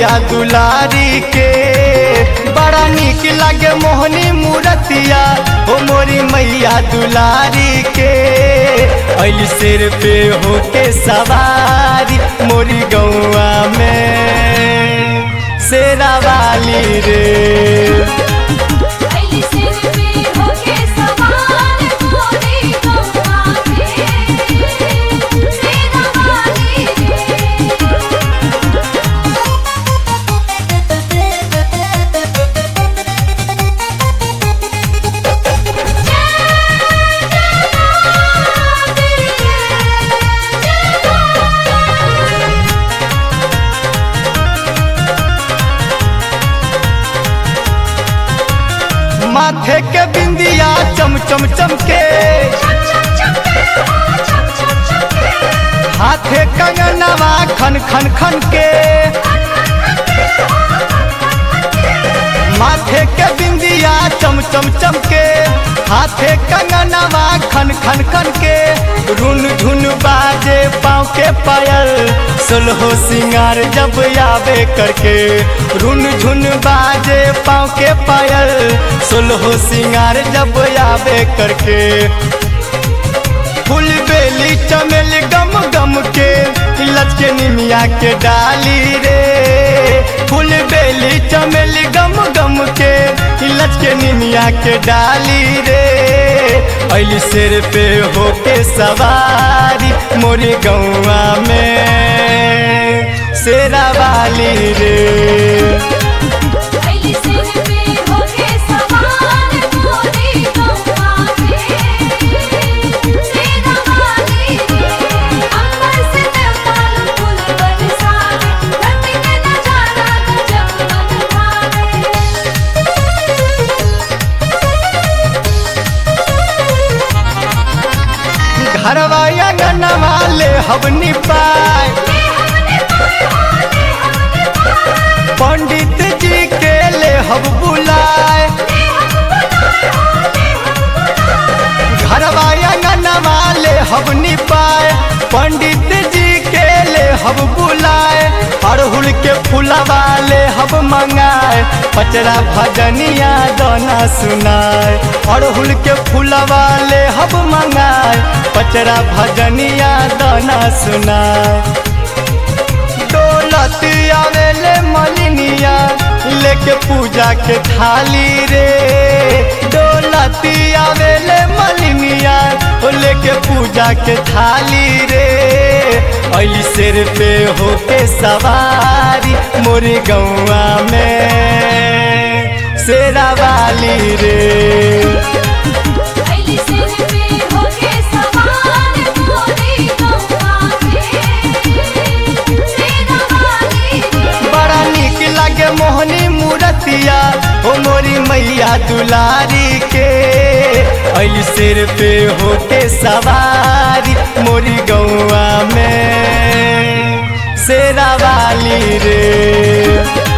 मैया दुलारी के बड़ा निक लागे मोहनी मूरतिया ओ मोरी मैया दुलारी के अली सिर पे होके सवारी मोरी गौआ में शेरा वाली रे अली सिर पे होके सवार मोरी गौआ में सेना वाली रे माथे के बिंदिया चम चम चमके हाथे कंगनवा खन खन खन के माथे के बिंदिया चम चम चमके हाथे कंगनवा खन खन खन के रुन झुन बाजे पाँव के पायल सुलहो सिंगार जब आवे करके रुन झुन बाजे पाँव के पायल सुलहो सिंगार जब आवे करके फूल बेली चमेली गम गम के लचके निमिया के डाली रे फूल बेली चमेली गम गम के लचके निमिया के डाली रे अली सिर पे होके सवारी मोरी गौआ में शेरा वाली रे अली सिर पे होके सवार मोरी गौआ में सेना वाली रे अंबर से देवताल फूल बरसावे धरती के नजारा गजब मन भावे घरवा अंगनवा ले हवनी पाए पंडित जी के ले हब बुलाए घरवा अंगनवा ले हब निपाए पंडित जी के ले हब बुलाए अड़हुल के फूलवा ले हब मंगाए पचरा भजनिया दोना सुनाए अड़हुल के फूलवा ले हब मंगाए पचरा भजनिया दोना सुनाए दौलत आवेले मलिनिया लेके पूजा के थाली रे दौलत आवेले मलिनिया ओ लेके पूजा के थाली रे अली सिर पे होके सवारी मोरी गौआ में शेरा वाली रे अली सिर पे होके सवार मोरी गौआ में सेना वाली रे बड़ा निक लागे मोहनी मूरतिया ओ मोरी मैया दुलारी के अली सिर पे होके सवारी मोरी गौआ में शेरा वाली रे